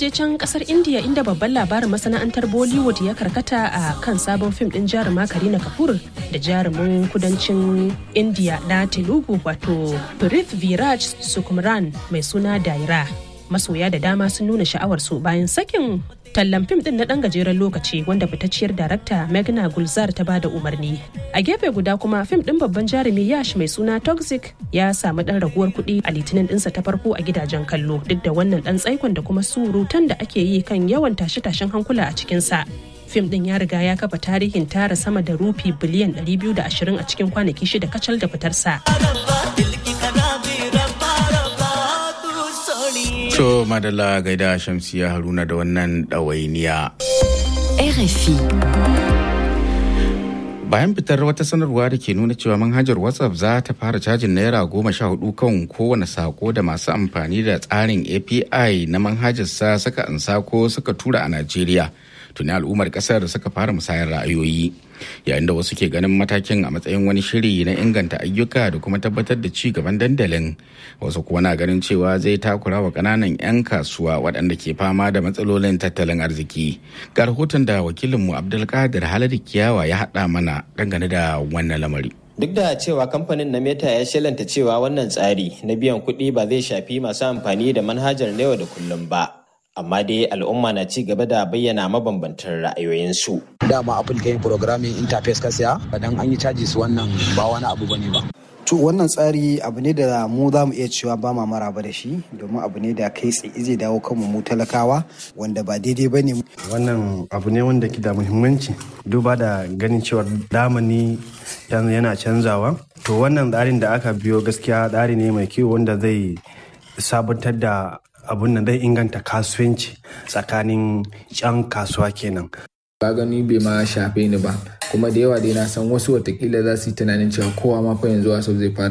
je can kasar India inda babban labarin masana'antar Bollywood ya karkata a kan sabon fim din jaruma Karina Kapoor da jarumin kudancin India na Telugu wato Prith Viraj Sukumran mai suna Daira. Masoya da dama sun nuna sha'awarsu bayan sakin tallan fim din na dan gajeren lokaci wanda fitacciyar darakta Meghna Gulzar ta bada umarni. A gefe guda kuma fim din babban jarumi Yash mai suna Toxic ya samu dan raguwar kuɗi a litinin dinsa ta farko a gidajen kallo duk da wannan dan tsaikon da kuma surutan da ake yi kan yawan tashe-tashen hankula a cikinsa. Fim din ya riga ya kafa tarihin tara sama da rufi biliyan 220 a cikin kwanaki shida kacal da fitarsa. To madalla gaida Shamsiya Haruna da wannan ɗawainiya. RFI. Bayan fitar wata sanarwa da ke nuna cewa manhajar WhatsApp za ta fara cajin naira goma sha hudu kan kowane sako da masu amfani da tsarin API na manhajarsa suka ansa ko suka tura a Najeriya. Tuni al'ummar kasar suka fara musayar ra'ayoyi. Yayin da wasu ke ganin matakin a matsayin wani shiri na inganta ayyuka da kuma tabbatar da ci gaban dandalin. Wasu kuwa na ganin cewa zai takura wa ƙananan 'yan kasuwa waɗanda ke fama da matsalolin tattalin arziki. Ga rahoton da wakilinmu Abdulkadir Haladu Kiyawa ya haɗa mana dangane da wannan lamari. Duk da cewa kamfanin na Meta ya shelanta cewa wannan tsari na biyan kuɗi ba zai shafi masu amfani da manhajar na yau da kullum ba. Amma dai al'umma na ci gaba da bayyana mabambantan ra'ayoyinsu. Dama Apple ta yin programming interface ka siya, dan an yi caji su wannan ba wani abu bane ba. To wannan tsari abu ne da mu za mu iya cewa ba ma maraba da shi domin abu ne da kai tsaye zai dawo kanmu mu talakawa wanda ba daidai ba ne. Wannan abu ne wanda ke da muhimmanci duba da ganin cewa damani yana canzawa. To wannan tsarin da aka biyo gaskiya tsari ne mai kyau wanda zai sabuntar da abun nan zai inganta kasuwanci tsakanin 'yan kasuwa kenan. ba gani bai ma shafe ni ba kuma da yawa dai na san wasu watakila za su yi tunanin cewa kowa ma fa yanzu wasu zai fara